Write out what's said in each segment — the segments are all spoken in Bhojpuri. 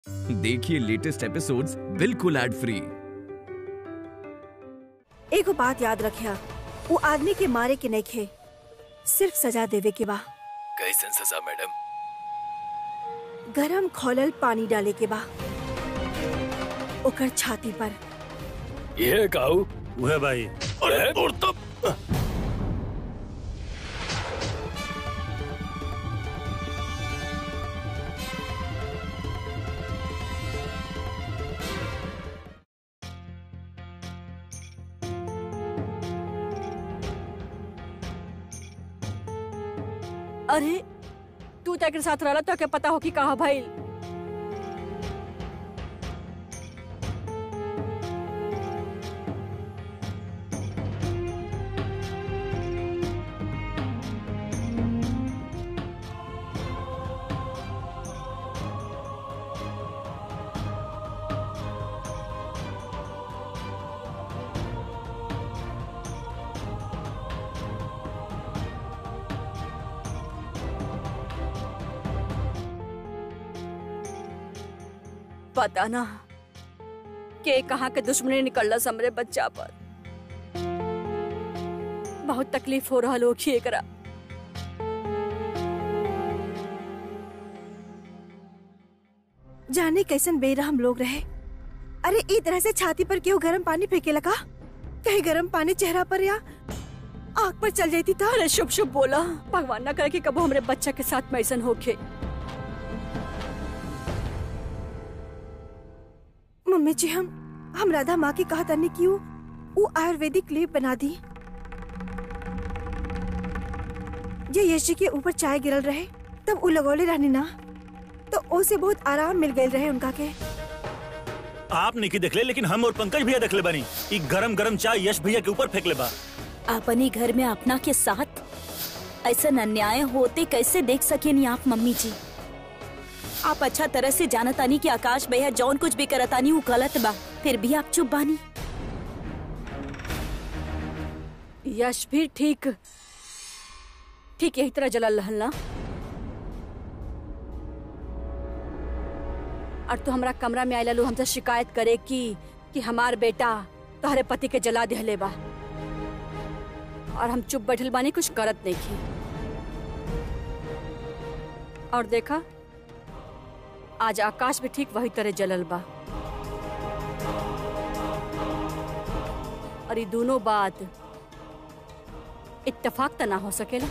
देखिए लेटेस्ट एपिसोड्स बिल्कुल एड फ्री एगो बात याद रखिया वो आदमी के मारे के नहीं खे सिर्फ सजा देवे के बा कैसन सजा मैडम गरम खोलल पानी डाले के बा ओकर छाती पर ये काऊ वह भाई अरे और तब अरे तू तो एकरे साथ रहला तो के पता हो कि कहा भइल पता ना के कहाँ के दुश्मनी निकलला हमरे बच्चा पर बहुत तकलीफ हो रहा लोग एकरा जाने कैसन बेरहम लोग रहे अरे ई तरह से छाती पर क्यों गरम पानी फेंके लगा कहीं गरम पानी चेहरा पर या आँख पर चल जाती था अरे शुभ शुभ बोला भगवान ना करे कि कबो हमरे बच्चा के साथ में ऐसन होके मम्मी जी हम हम राधा माँ की कहा तनी क्यों वो आयुर्वेदिक लेप बना दी ये यश जी के ऊपर चाय गिरल रहे तब वो लगौले रहनी ना तो ओसे बहुत आराम मिल गए रहे उनका के आप नहीं देखले लेकिन हम और पंकज भैया देखले बानी ई गरम गरम चाय यश भैया के ऊपर फेंकले बा अपनी घर में अपना के साथ ऐसा अन्याय होते कैसे देख सकेनी आप मम्मी जी आप अच्छा तरह से जानतानी कि आकाश भैया जौन कुछ भी करतानी वो गलत बा फिर भी आप चुप बानी यश भी ठीक ठीक यही तरह जलल रहल ना और तू हमरा कमरा में आइला लू हमसे शिकायत करे कि कि हमार बेटा तोहरे पति के जला दिहले बा और हम चुप बैठल बानी कुछ करत नहीं की और देखा आज आकाश भी ठीक वही तरह जलल बा और ये दोनों बात इत्तेफाक त ना हो सकेला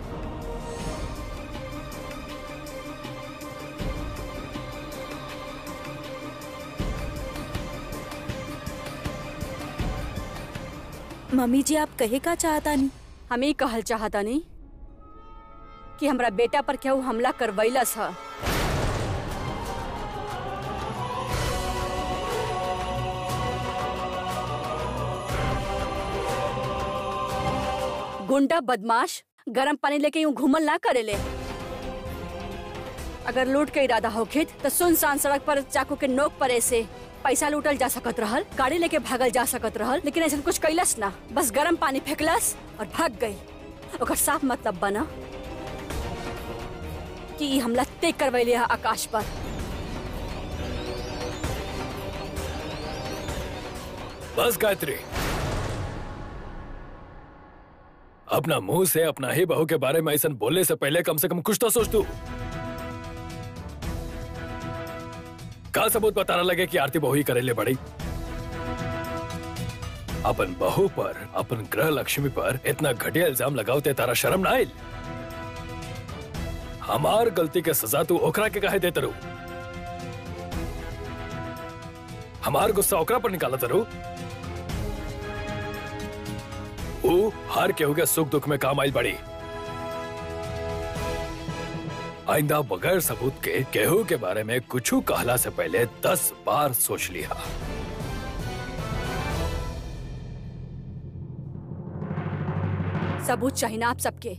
मम्मी जी आप कहे का चाहता नहीं हम ही कहल चाहता नहीं कि हमरा बेटा पर क्या हमला करवैलस है गुंडा बदमाश गरम पानी लेके यूं घूमल ना करेले अगर लूट के इरादा होखित तो सुनसान सड़क पर चाकू के नोक पर ऐसे पैसा लूटल जा सकत रहल गाड़ी लेके भागल जा सकत रहल लेकिन ऐसा कुछ कैलस ना बस गरम पानी फेंकलस और भाग गई ओकर साफ मतलब बना कि ई हमला ते करवैले है आकाश पर बस गायत्री अपना मुंह से अपना ही बहू के बारे में ऐसा बोलने से पहले कम से कम कुछ तो सोच तू का सबूत बताना लगे कि आरती बहू ही करेले बड़ी अपन बहू पर अपन ग्रह लक्ष्मी पर इतना घटिया इल्जाम लगावते तारा शर्म ना आइल हमार गलती के सजा तू ओकरा के काहे देते रू हमार गुस्सा ओकरा पर निकाला तरू ऊ हर केहू के सुख दुख में काम आइल बड़ी आइंदा बगैर सबूत के केहू के बारे में कुछ कहला से पहले दस बार सोच लिया सबूत चाहिए ना आप सबके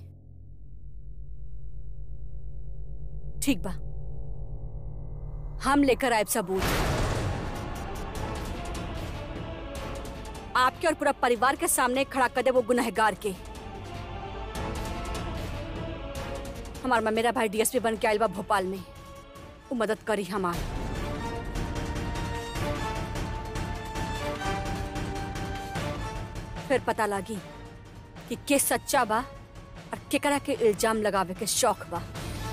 ठीक बा हम लेकर आए सबूत आपके और पूरा परिवार के सामने खड़ा कर दे वो गुनहगार के हमार मेरा भाई डीएसपी बन के आयल बा भोपाल में वो मदद करी हमार फिर पता लागी कि के सच्चा बा और केकरा के इल्जाम लगावे के शौक बा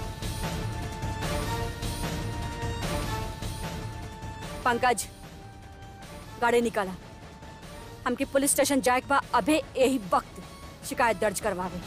पंकज गाड़ी निकाला हमके पुलिस स्टेशन जाए के बा अबे यही वक्त शिकायत दर्ज करवावे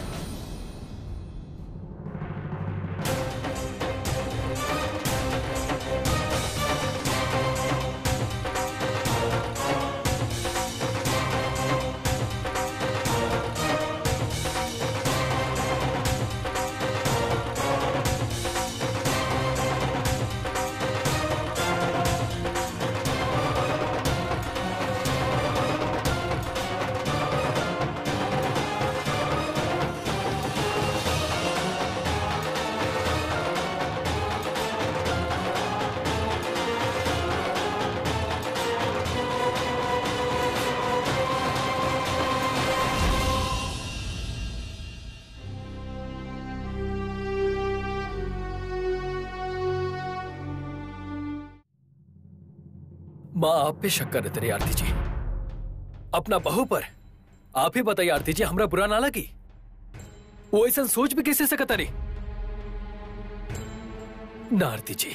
माँ आप पे शक कर रहे आरती जी अपना बहू पर आप ही बताइए आरती जी हमरा बुरा ना लगी वो ऐसा सोच भी कैसे सकता रही ना आरती जी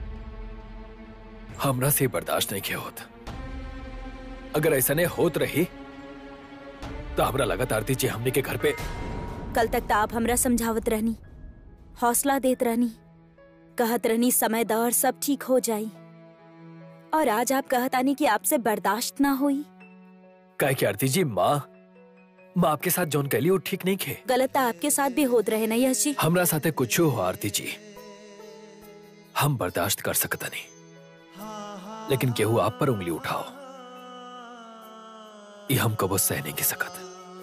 हमरा से बर्दाश्त नहीं किया होता अगर ऐसा नहीं होत रही तो हमरा लगत आरती जी हमने के घर पे कल तक तो आप हमरा समझावत रहनी हौसला देत रहनी कहत रहनी समय दौर सब ठीक हो जाई और आज आप कहत आनी कि आपसे बर्दाश्त ना हुई काय की आरती जी माँ माँ आपके साथ जौन कैली वो ठीक नहीं खे गलत तो आपके साथ भी होत रहे ना यश जी हमरा साथे कुछ हो आरती जी हम बर्दाश्त कर सकता नहीं लेकिन केहू आप पर उंगली उठाओ ये हम कबो सह नहीं की सकत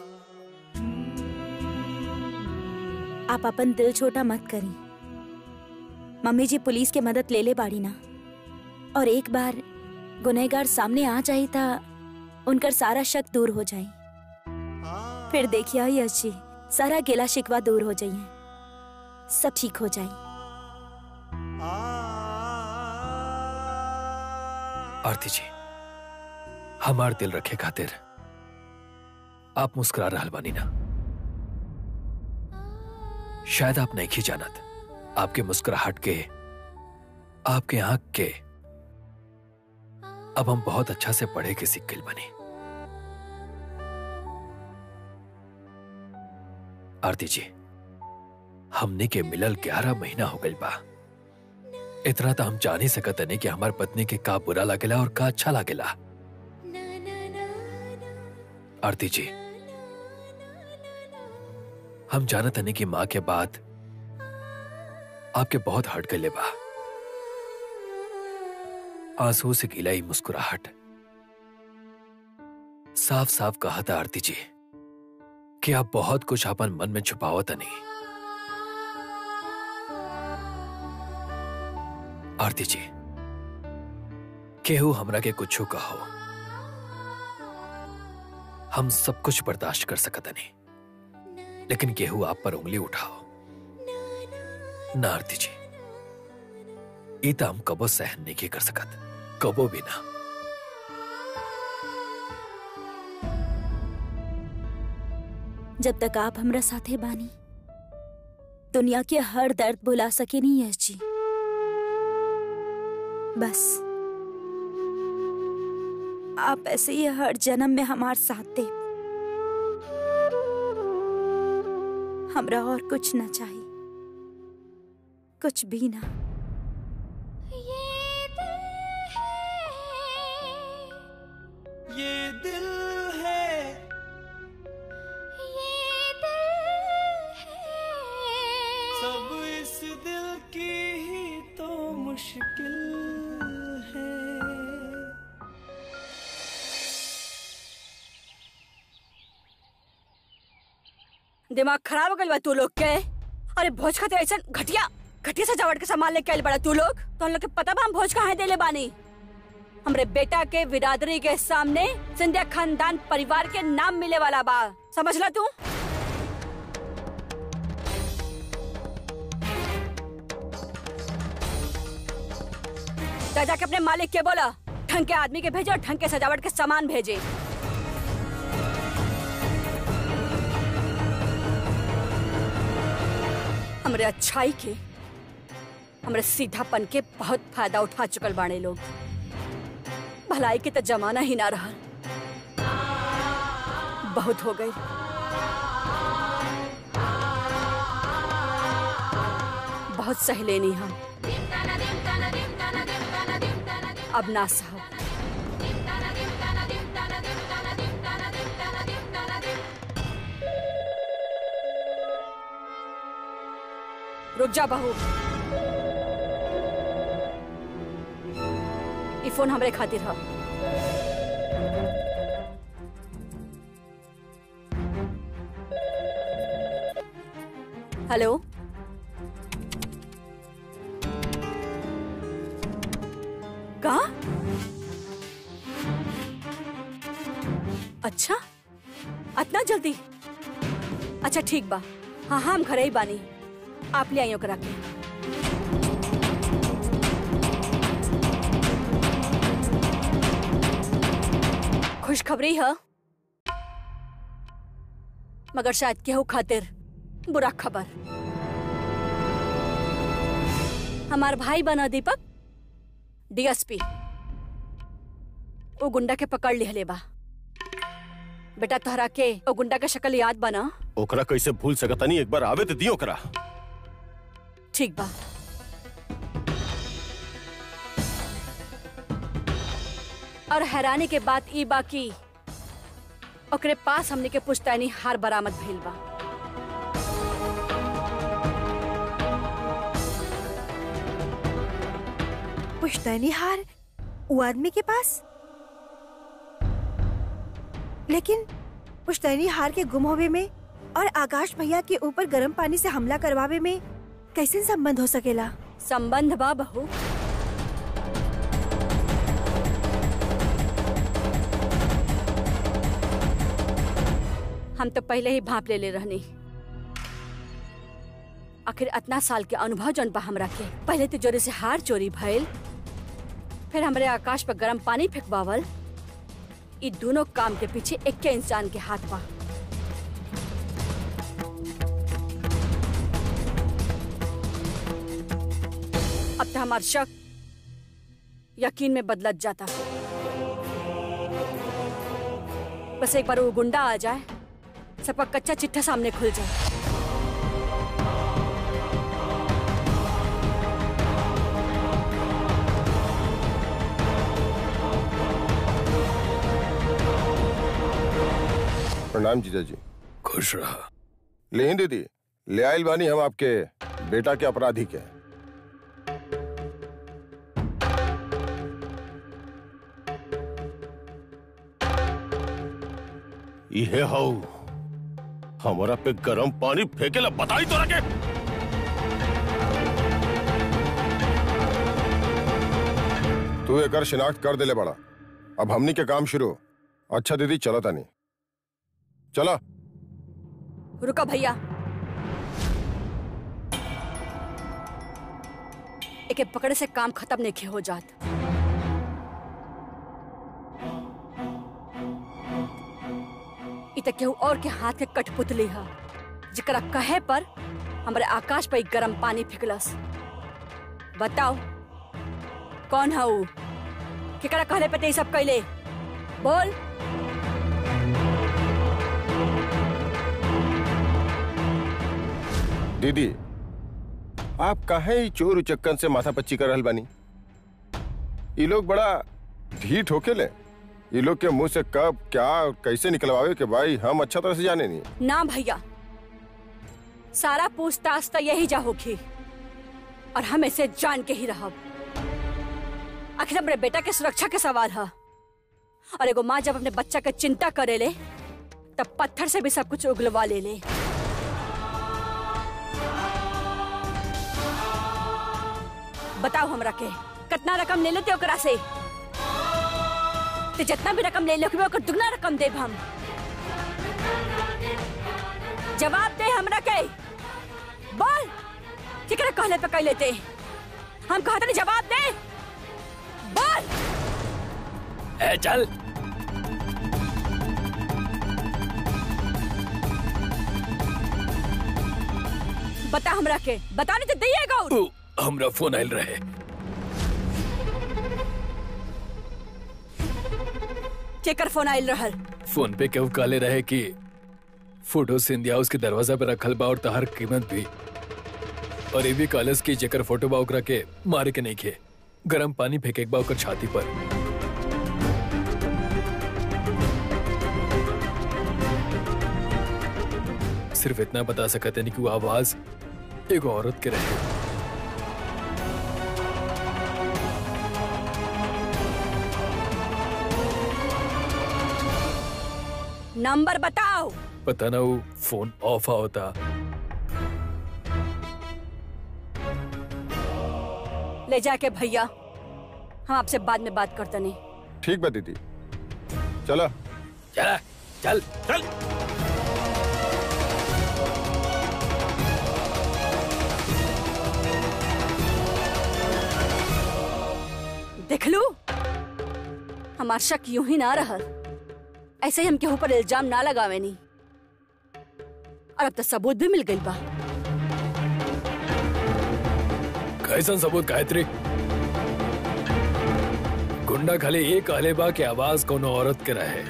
आप अपन दिल छोटा मत करी मम्मी जी पुलिस के मदद ले ले बाड़ी ना और एक बार गुनहगार सामने आ जाई था उनकर सारा शक दूर हो जाई फिर देखिए यश जी सारा गिला शिकवा दूर हो जाइए सब ठीक हो जाई आरती जी हमार दिल रखे खातिर आप मुस्कुरा रहल बानी ना शायद आप नहीं की जानत आपके मुस्कुराहट के आपके आंख के अब हम बहुत अच्छा से पढ़े के सिक्किल बने आरती जी हमने के मिलल ग्यारह महीना हो गई बा इतना तो हम जान ही सकत नहीं कि हमार पत्नी के का बुरा लागेला और का अच्छा लागेला आरती जी हम जानत नहीं कि माँ के बाद आपके बहुत हट गले बा आंसू से गिलाई मुस्कुराहट साफ साफ कहा था आरती जी कि आप बहुत कुछ अपन मन में छुपावत नहीं आरती जी केहू हमरा के कुछ कहो हम सब कुछ बर्दाश्त कर सकत नहीं लेकिन केहू आप पर उंगली उठाओ ना आरती जी ई तो हम कबो सहन नहीं के कर सकत कबो भी ना जब तक आप हमरा साथे बानी दुनिया के हर दर्द भुला सके नहीं यश जी बस आप ऐसे ही हर जन्म में हमार साथ दे हमरा और कुछ ना चाहिए कुछ भी ना ये दिल है सब इस दिल की ही तो मुश्किल है दिमाग खराब हो गइल बा तू लोग के अरे भोज खातिर ऐसा घटिया घटिया सजावट के सामान लेके आइल बड़ा तू लोग तो हम लोग के पता बा हम भोज कहाँ देले बानी हमरे बेटा के बिरादरी के सामने सिंधिया खानदान परिवार के नाम मिले वाला बा समझला तू जा जाके अपने मालिक के बोला ढंग के आदमी के भेजे और ढंग के सजावट के सामान भेजे हमरे अच्छाई के हमरे सीधापन के बहुत फायदा उठा चुकल बाणे लोग भलाई के तो जमाना ही ना रहा बहुत हो गई बहुत सह लेनी हम अब ना साहब रुक जा बहू ई फोन हमरे खातिर है हेलो का अच्छा इतना जल्दी अच्छा ठीक बा हाँ हाँ हम घरे ही बानी आप ले आइयो करा के खुशखबरी है मगर शायद केहू खातिर बुरा खबर हमार भाई बना दीपक डीएसपी वो गुंडा के पकड़ लिहले बा बेटा तोहरा के वो गुंडा के शक्ल याद बना ओकरा कैसे भूल सकतानी एक बार आवे तो दियो ओकरा ठीक बा और हैरानी के बात ई बा कि ओकरे पास हमने के पुश्तैनी हार बरामद भइल बा पुश्तैनी हार वो आदमी के पास लेकिन पुश्तैनी हार के गुम होवे में और आकाश भैया के ऊपर गर्म पानी से हमला करवावे में कैसे संबंध हो सकेला संबंध बा बहू हम तो पहले ही भाप ले ले रहनी आखिर इतना साल के अनुभव जन बा हमरा के पहले तो जोरे से हार चोरी भइल फिर हमरे आकाश पर गर्म पानी फेंकवावल ई दोनों काम के पीछे एक इंसान के हाथ बा अब तो हमार शक यकीन में बदलत जाता बस एक बार वो गुंडा आ जाए सबका कच्चा चिट्ठा सामने खुल जाए प्रणाम जीजा जी खुश रहा लेहिन दीदी ले आइल बानी हम आपके बेटा के अपराधी के इहे हौ हमरा पे गरम पानी फेंकेला बताई तोरा के तू एकर शिनाख्त कर देले बड़ा अब हमनी के काम शुरू अच्छा दीदी चलो तानी चला रुका भैया एके पकड़े से काम खत्म नहीं हो जात इ त केहू और के हाथ के कठपुतली ह जकरा कहे पर हमरे आकाश पर इ गरम पानी फेंकलस बताओ कौन है ऊ केकरा कहले पे ते इ सब कैले बोल दीदी आप काहे ही चोर उचक्कन से माथा पच्ची कर रहल बानी ये लोग बड़ा ढीठ होके ले ये लोग के मुंह से कब क्या और कैसे निकलवावे के भाई हम अच्छा तरह से जाने नहीं ना भैया सारा पूछताछ तो यही जा होगी और हम इसे जान के ही रहब आखिर अपने बेटा के सुरक्षा के सवाल है और एगो माँ जब अपने बच्चा के चिंता करे ले तब पत्थर से भी सब कुछ उगलवा ले ले बताओ हमरा के कितना रकम ले लेते ओकरा से ते जितना भी रकम ले ले ओकर दुगना रकम देब हम जवाब दे हमरा के बोल केकरा कहले पे कह लेते हम कहते नहीं जवाब दे बोल ए चल बता हमरा के बता नहीं तो दिएगा और उ, हमरा फोन आयल रहे केकर फोन आइल रहल फोन पे केहू काले रहे कि फोटो सिंधिया उसके दरवाजा पे रखल बा और तहर कीमत भी और ये भी कालस की जेकर फोटो बा ओकरा के मारे के नहीं खे गरम पानी फेंके बा ओकर छाती पर सिर्फ इतना बता सकते नहीं कि वो आवाज एक औरत के रहे नंबर बताओ पता ना वो फोन ऑफ आ होता ले जाके भैया हम आपसे बाद में बात करते नहीं ठीक बा दीदी चलो चला चल चल देख लू हमार शक यूं ही ना रहल ऐसे ही हम केहू पर इल्जाम ना लगावे नहीं और अब तो सबूत भी मिल गई बा कैसन सबूत गायत्री गुंडा खाली ये कहले बा कि आवाज कोनो औरत के रहे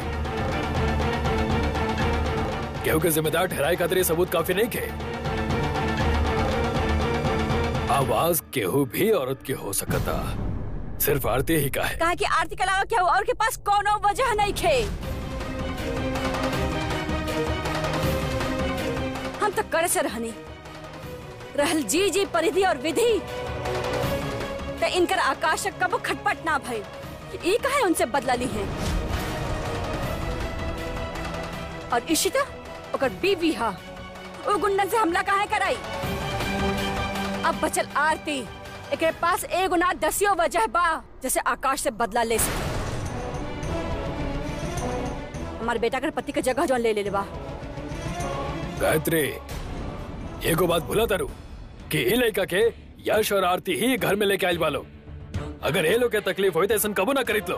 केहू के जिम्मेदार ठहराए खातिर ये सबूत काफी नहीं खे आवाज केहू भी औरत की हो सकता सिर्फ आरती ही का है कहा कि आरती के अलावा केहू और के पास कोनो वजह नहीं खे हम तो करे से रहनी रहल जी जी परिधि और विधि तो इनकर आकाश कबो खटपट ना भई ई कहे उनसे बदला ली है और इशिता ओकर बीवी हा ओ गुंडन से हमला काहे कराई अब बचल आरती एकरे पास एगो ना दसियो वजह बा जैसे आकाश से बदला ले सके हमारे बेटा के पति के जगह जौन ले ले बा गायत्री एगो बात भूला तारू कि ई लड़का के यश और आरती ही घर में लेके आयल बालो अगर ये लोग के तकलीफ होई तो ऐसा कबो ना करीत लो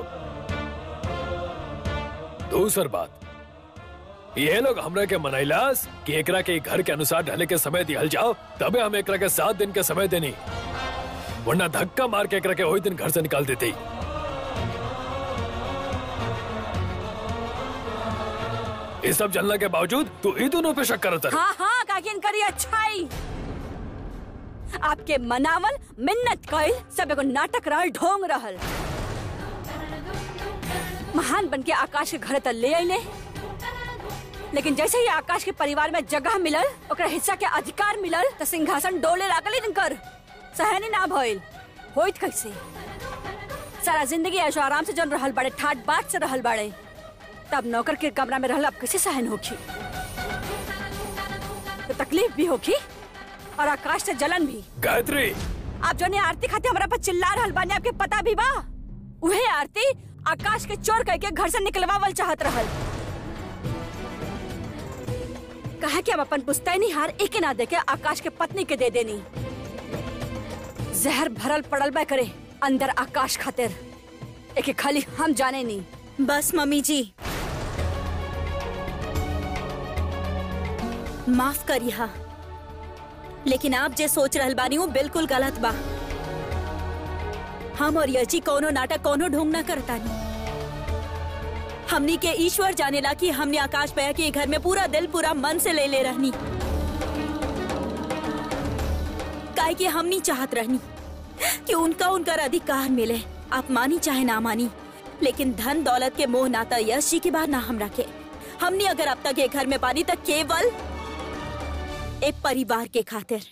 दूसर बात ये लोग हमरा के मनैलास कि एकरा के घर के अनुसार ढले के समय दिहल जाओ तबे हम एकरा के सात दिन के समय देनी वरना धक्का मार के एकरा के वही दिन घर से निकाल देते ये सब जानने के बावजूद तू ई दोनों पे शक करता रहे। हाँ हाँ काकी इनकर ये अच्छाई आपके मनावल मिन्नत कइल सब एगो नाटक रहल ढोंग रहल महान बन के आकाश के घर तक ले आइले लेकिन जैसे ही आकाश के परिवार में जगह मिलल ओकरा हिस्सा के अधिकार मिलल तो सिंहासन डोले लागल इनकर सहनी ना भइल होइत कैसे सारा जिंदगी ऐशो आराम से जन रहल बड़े ठाट बाट से रहल बड़े तब नौकर के कमरा में रहल अब कैसे सहन होखी तो तकलीफ भी होखी और आकाश से जलन भी गायत्री आप जो ने आरती खाते हमरा पर चिल्ला रहल बानी आपके पता भी बा उहे आरती आकाश के चोर कह के घर से निकलवावल चाहत रहल कहा कि हम अपन पुस्तैनी हार एके ना देके आकाश के पत्नी के दे देनी जहर भरल पड़ल बा करे अंदर आकाश खातिर एके खाली हम जाने नहीं बस मम्मी जी माफ करिहा लेकिन आप जे सोच रहल बानी वो बिल्कुल गलत बा हम और यची कोनो नाटक कोनो ढोंग ना करतानी हमनी के ईश्वर जानेला कि हमने आकाश भैया के घर में पूरा दिल पूरा मन से ले ले रहनी काहे कि हमनी चाहत रहनी कि उनका उनका अधिकार मिले आप मानी चाहे ना मानी लेकिन धन दौलत के मोह नाता यश जी के बाद ना हम रखे हमने अगर अब तक ये घर में पानी तक केवल एक परिवार के खातिर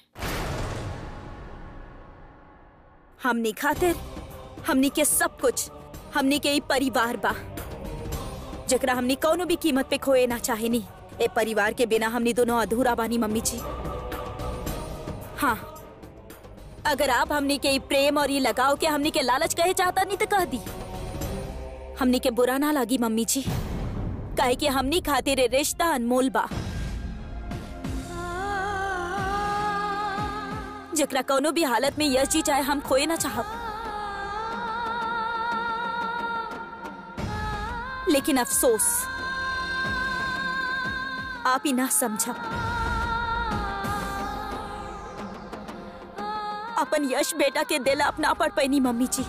हमनी खातिर हमनी के सब कुछ हमनी के ई परिवार बा जकरा हमनी कौनो भी कीमत पे खोए ना चाहेनी ए परिवार के बिना हमनी दोनों अधूरा बानी मम्मी जी हाँ अगर आप हमनी के ई प्रेम और ये लगाव के हमनी के लालच कहे चाहता नहीं तो कह दी हमनी के बुरा ना लगी मम्मी जी काहे कि हमनी खातिर ए रिश्ता अनमोल बा जकरा कोनो भी हालत में यश जी चाहे हम खोए ना चाहब लेकिन अफसोस आप ही ना समझा अपन यश बेटा के दिल आप ना पढ़ पैनी मम्मी जी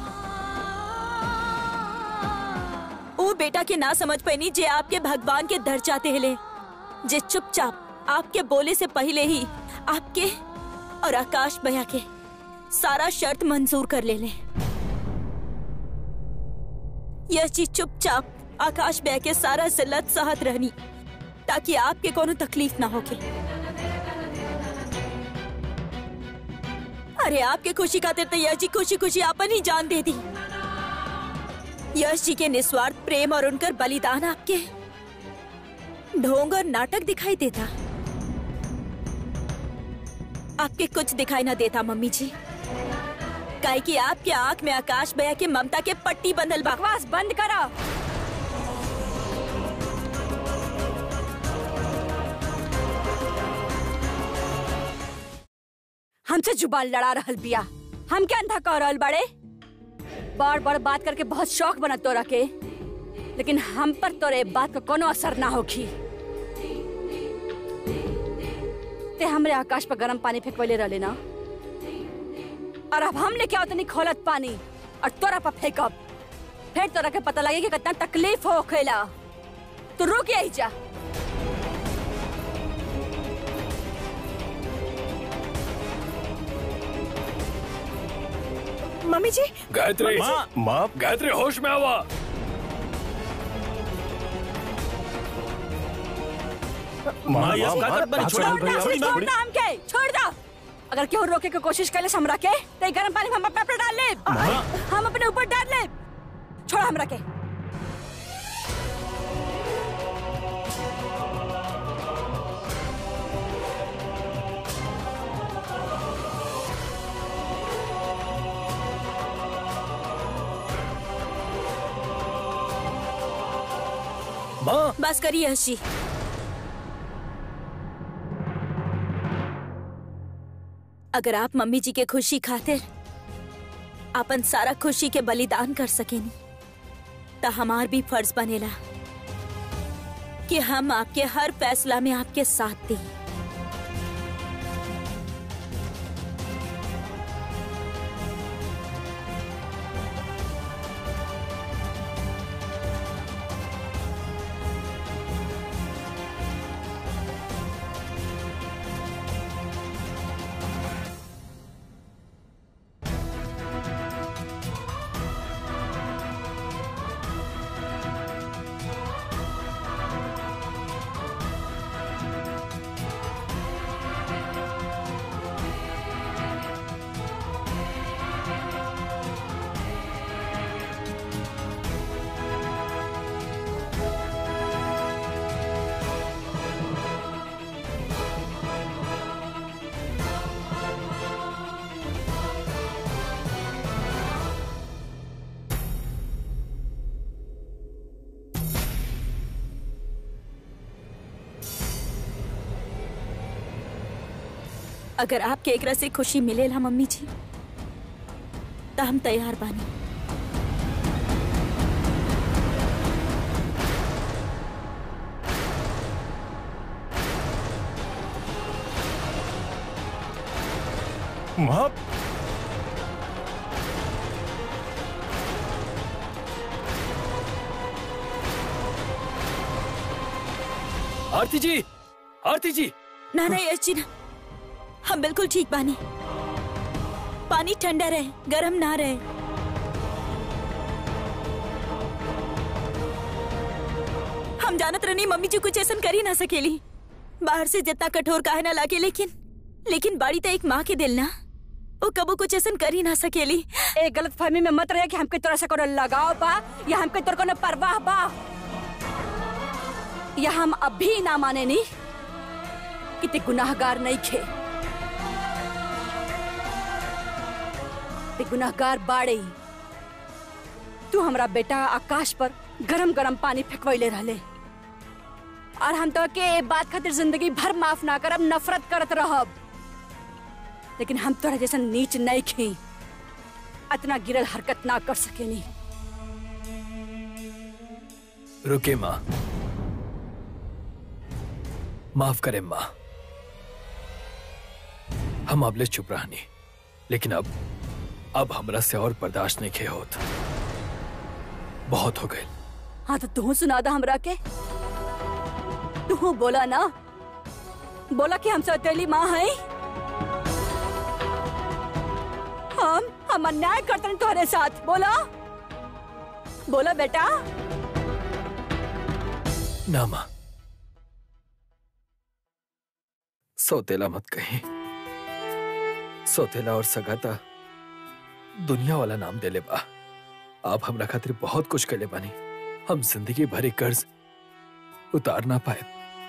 वो बेटा के ना समझ पैनी जे आपके भगवान के दर जाते हिले जे चुपचाप आपके बोले से पहले ही आपके और आकाश भैया के सारा शर्त मंजूर कर ले ले यह चीज चुपचाप आकाश भैया के सारा जिल्लत सहत रहनी ताकि आपके कोनो तकलीफ ना होके अरे आपके खुशी खातिर तो यश जी खुशी खुशी आपन ही जान दे दी यश जी के निस्वार्थ प्रेम और उनकर बलिदान आपके ढोंग और नाटक दिखाई देता आपके कुछ दिखाई ना देता मम्मी जी काहे कि आपके आंख में आकाश भैया के ममता के पट्टी बंधल बा बकवास बंद करो हमसे जुबान लड़ा रहल बिया हम क्या अंधा कह रहल बड़े बड़ बड़ बात करके बहुत शौक बना तोरा के लेकिन हम पर तोरे बात का कोनो असर ना होखी ते हमरे आकाश पर गरम पानी फेंकवले रहले ना और अब हम लेके आओ तनी खोलत पानी और तोरा पर फेंकब फिर तोरा के पता लगे कि कितना तकलीफ हो खेला तू रुक यही जा मम्मी जी गायत्री माँ माँ गायत्री होश में आवा माँ ये का करत बानी छोड़ छोड़ दो छोड़ दो हम के छोड़ दो अगर केहू रोके के कोशिश करे हमरा के तो ई गरम पानी हम अपने ऊपर डाल ले हम अपने ऊपर डाल ले छोड़ हमरा के माँ बस करिए यश जी अगर आप मम्मी जी के खुशी खातिर अपन सारा खुशी के बलिदान कर सकेनी तो हमार भी फर्ज बनेला कि हम आपके हर फैसला में आपके साथ दी अगर आपके एकरा से खुशी मिलेला मम्मी जी तो हम तैयार बानी माँ आरती जी आरती जी ना ना यश जी ना हम बिल्कुल ठीक बानी पानी ठंडा रहे गरम ना रहे हम जानत रहनी मम्मी जी कुछ ऐसा कर ही ना सकेली बाहर से जितना कठोर काहे ना लागे लेकिन लेकिन बाड़ी तो एक माँ के दिल ना वो कबो कुछ ऐसा कर ही ना सकेली ए गलत फहमी में मत रहे कि हमके तोरा से कोनो लगाव बा या हमके तोर कोनो परवाह बा या हम अभी ना माने नी कि ते गुनाहगार नहीं खे ते गुनाहगार बाड़े ही। तू हमरा बेटा आकाश पर गरम गरम पानी फेंकवैले रहले और हम तो के ए बात खातिर जिंदगी भर माफ ना करब नफरत करत रहब लेकिन हम तोरा जैसा नीच नहीं खी इतना गिरल हरकत ना कर सकेनी रुके माँ माफ करें माँ हम अबले चुप रहनी लेकिन अब अब हमरा से और बर्दाश्त नहीं खे होत बहुत हो गए हाँ तो तू सुना दा हमरा के तू बोला ना बोला कि हम सौतेली माँ है हम हम अन्याय करते हैं तुम्हारे साथ बोला बोला बेटा ना माँ सौतेला मत कहीं सौतेला और सगाता दुनिया वाला नाम देले बा आप हमरा खातिर बहुत कुछ कले बानी हम जिंदगी भर एक कर्ज उतार ना पाए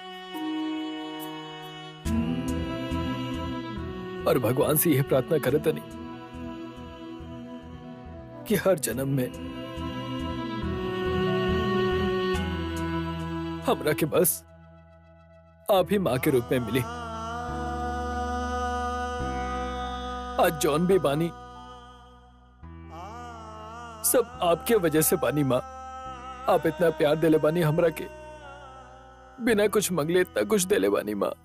और भगवान से यह प्रार्थना करे तनी कि हर जन्म में हमरा के बस आप ही माँ के रूप में मिली आज जॉन भी बानी सब आपके वजह से बानी माँ आप इतना प्यार देले बानी हमरा के बिना कुछ मंगले इतना कुछ देले बानी माँ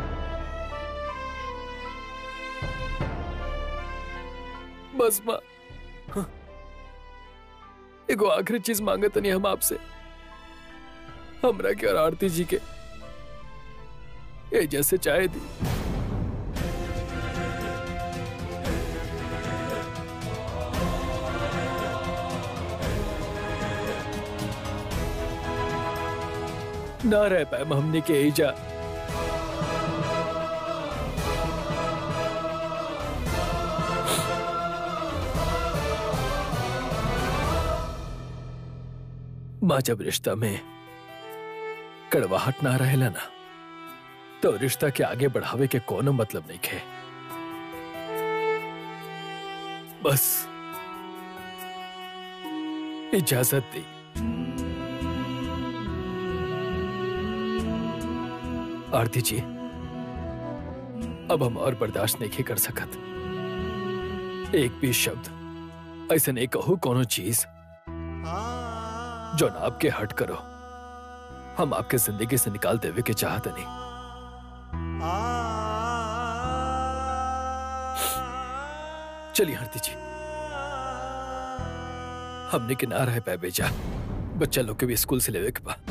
बस माँ हाँ। एगो आखिरी चीज मांगे तनी हम आपसे हमरा के और आरती जी के ये जैसे चाहे दी ना रह पाए हमने के एजा माँ जब रिश्ता में कड़वाहट ना रहेला ना तो रिश्ता के आगे बढ़ावे के कोनो मतलब नहीं खे बस इजाजत दी आरती जी अब हम और बर्दाश्त नहीं कर सकत एक भी शब्द ऐसे नहीं कहू कोनो चीज जो ना आपके हट करो हम आपके जिंदगी से निकाल देवे के चाहते नहीं चलिए आरती जी हमने के ना रह पाए बेचा बच्चा लोग के भी स्कूल से लेवे के बा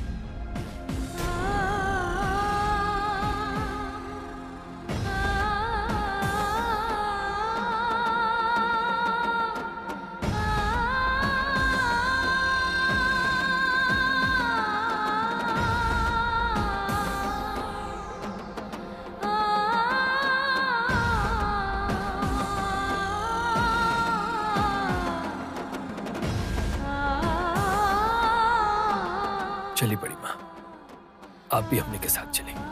चली बड़ी माँ आप भी हमने के साथ चलें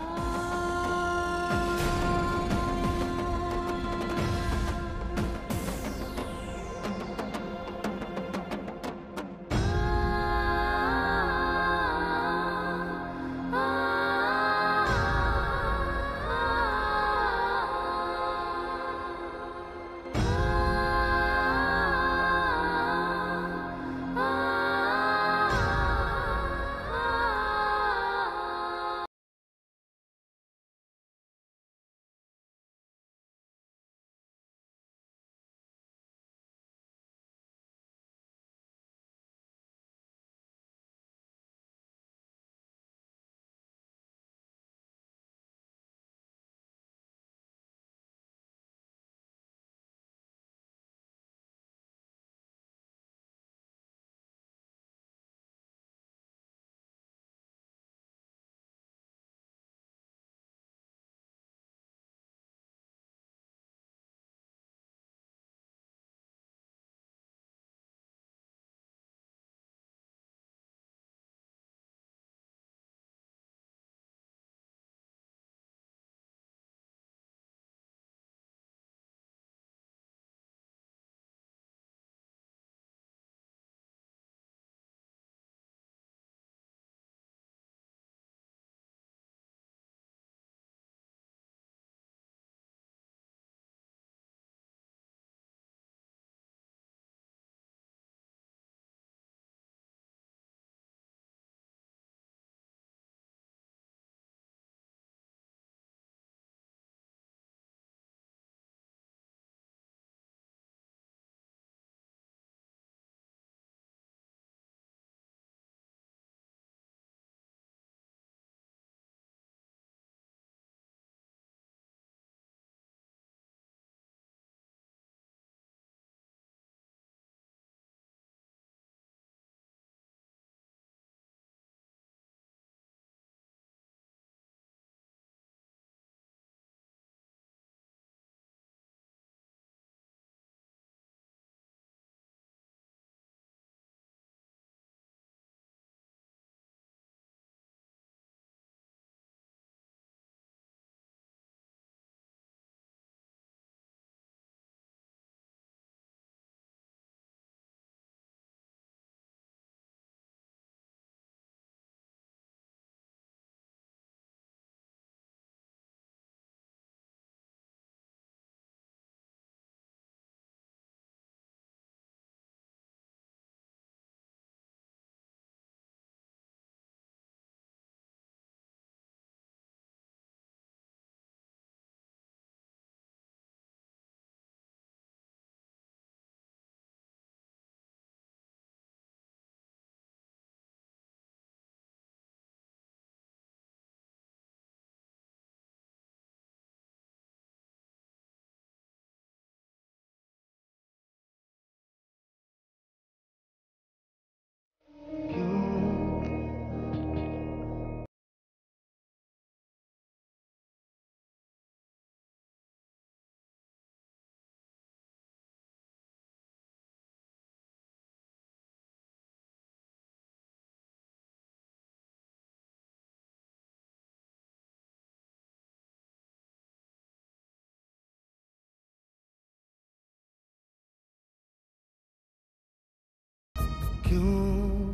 क्यों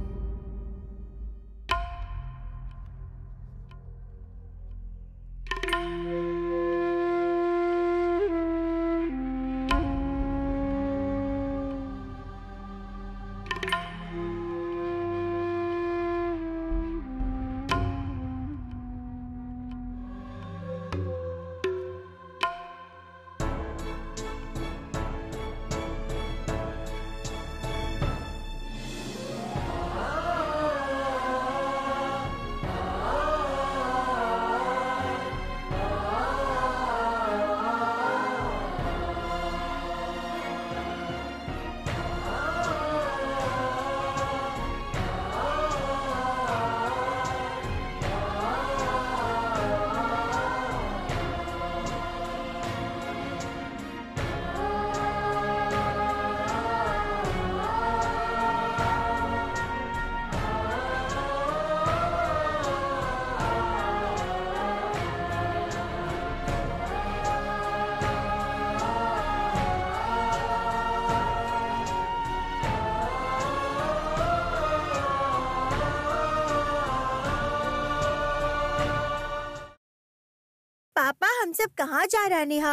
पापा हम सब कहाँ जा रहे नेहा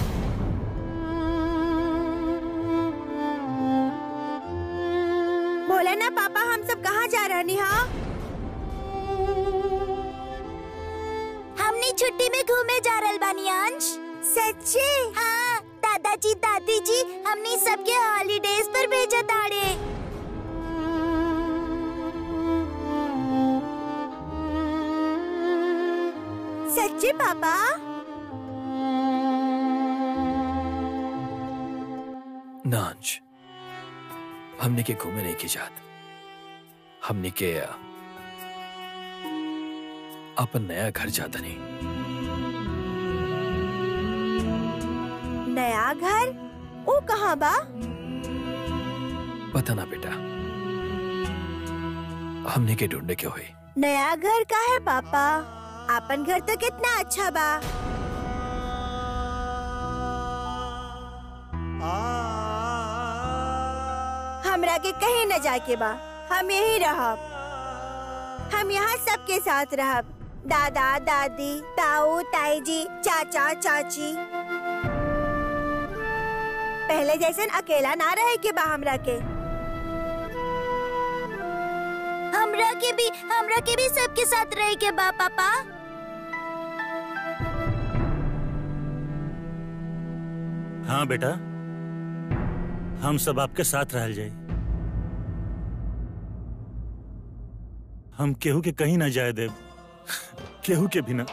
बोला ना पापा हम सब कहाँ जा रहे नेहा हमने छुट्टी में घूमे जा रहल बानी अंश सच्चे हाँ दादाजी दादी जी हमने सबके हॉलीडेज पर भेजा ताड़े सच्चे पापा नांज हमने के घूमे नहीं की जात हमने के अ, अपन नया घर जाता नहीं नया घर वो कहाँ बा पता ना बेटा हमने के ढूंढने के हुई नया घर का है पापा अपन घर तो कितना अच्छा बा हमरा के कहीं न जाके बा हम यही रहब हम यहाँ सबके साथ रहब दादा दादी ताऊ ताई जी चाचा चाची पहले जैसन अकेला ना रहे के बा हमरा के हमरा के भी हमरा के भी सबके साथ रह के बा पापा हाँ बेटा हम सब आपके साथ रह जाए हम केहू के कहीं ना जाए देव केहू के भी ना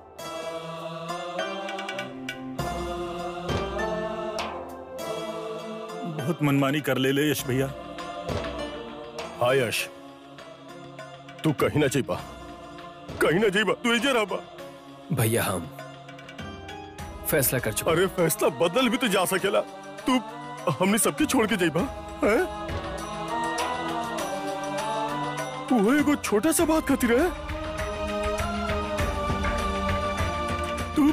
बहुत मनमानी कर ले ले यश भैया हाँ यश तू कहीं ना जाइबा कहीं ना जाइबा तू इजे रहबा भैया हम फैसला कर चुके अरे फैसला बदल भी तो जा सकेला तू हमने सबके छोड़ के जाइबा हैं वो एगो छोटा सा बात खातिर है तू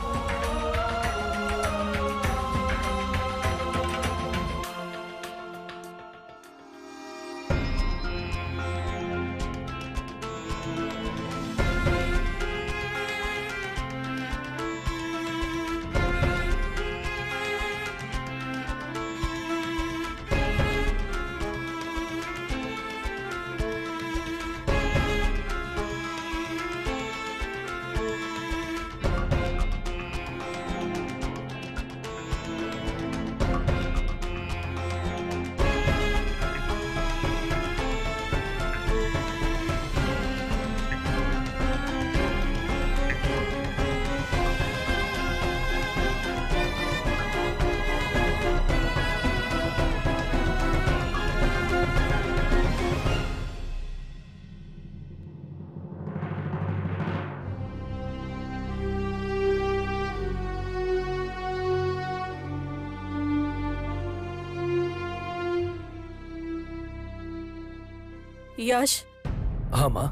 यश हाँ माँ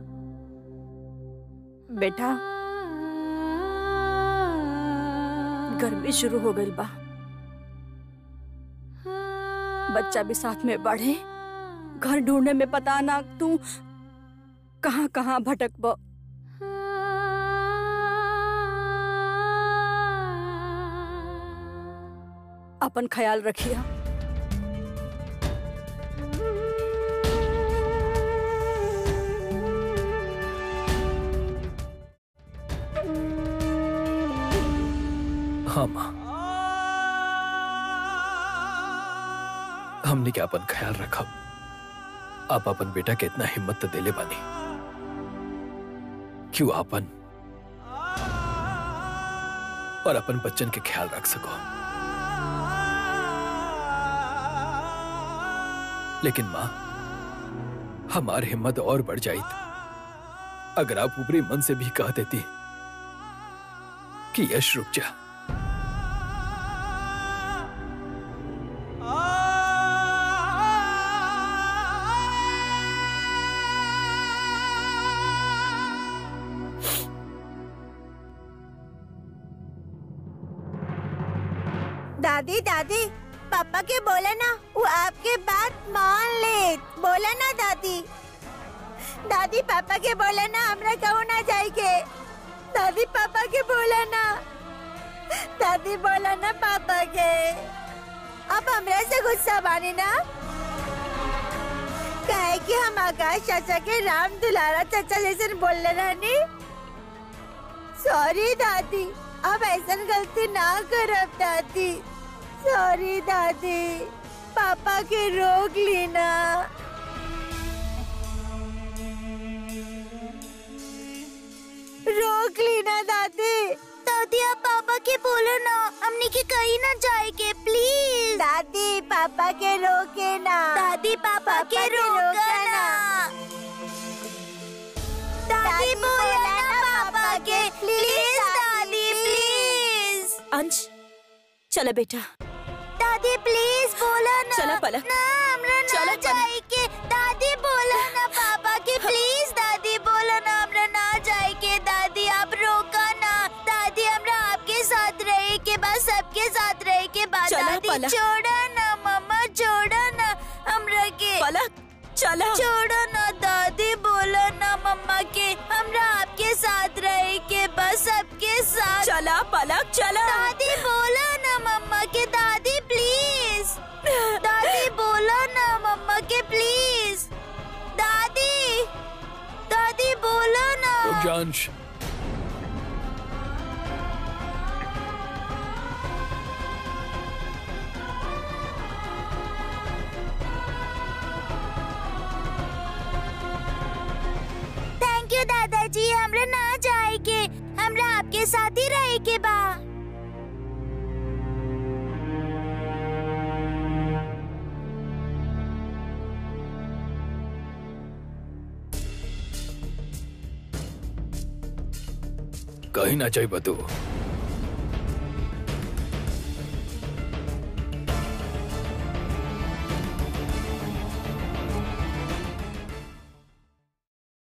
बेटा गर्मी शुरू हो गई बा बच्चा भी साथ में बढ़े घर ढूंढने में पता ना तू कहाँ कहाँ भटक बा अपन ख्याल रखिया हाँ माँ हमने क्या अपन ख्याल रखा आप अपन बेटा के इतना हिम्मत तो देले बानी क्यों आपन और अपन बच्चन के ख्याल रख सको लेकिन माँ हमारी हिम्मत और बढ़ जाई अगर आप ऊपरी मन से भी कह देती कि यश रुक जा दादी दादी पापा के बोला ना वो आपके बात मान ले बोला ना दादी दादी पापा के बोला ना हमरा कहू ना जाएगे दादी पापा के बोला ना दादी बोला ना पापा के अब हमरा से गुस्सा बानी ना कहे कि हम आकाश चाचा के राम दुलारा चाचा जैसे बोल रहनी सॉरी दादी अब ऐसा गलती ना करब दादी सॉरी दादी पापा के रोक लेना रोक लेना दादी दादी आप पापा के बोलो ना हमने के कहीं ना जाए के प्लीज दादी पापा के रोके ना दादी पापा के रोका ना दादी बोलो ना पापा के प्लीज दादी प्लीज अंश चला बेटा दादी प्लीज बोलो ना चला पलक। ना हमरा ना चला पलक। जाए के दादी बोलो ना पापा के प्लीज दादी बोलो ना हमरा ना जाए के दादी आप रोका ना दादी हमरा आपके साथ रहे के बाद सबके साथ रहे के बाद चला दादी पलक। छोड़ा ना मम्मा छोड़ा ना हमरा के पलक चला छोड़ो ना दादी बोलो ना मम्मा के हमरा आपके साथ रहे के बस सबके साथ चला पलक चला दादी बोलो ना मम्मा के दादी प्लीज दादी बोलो ना मम्मा के प्लीज दादी दादी बोलो ना रुक जा अंश थैंक यू दादाजी हमरा ना जाए के हमरा आपके साथ ही रहे के बा कहीं ना चाहिए तू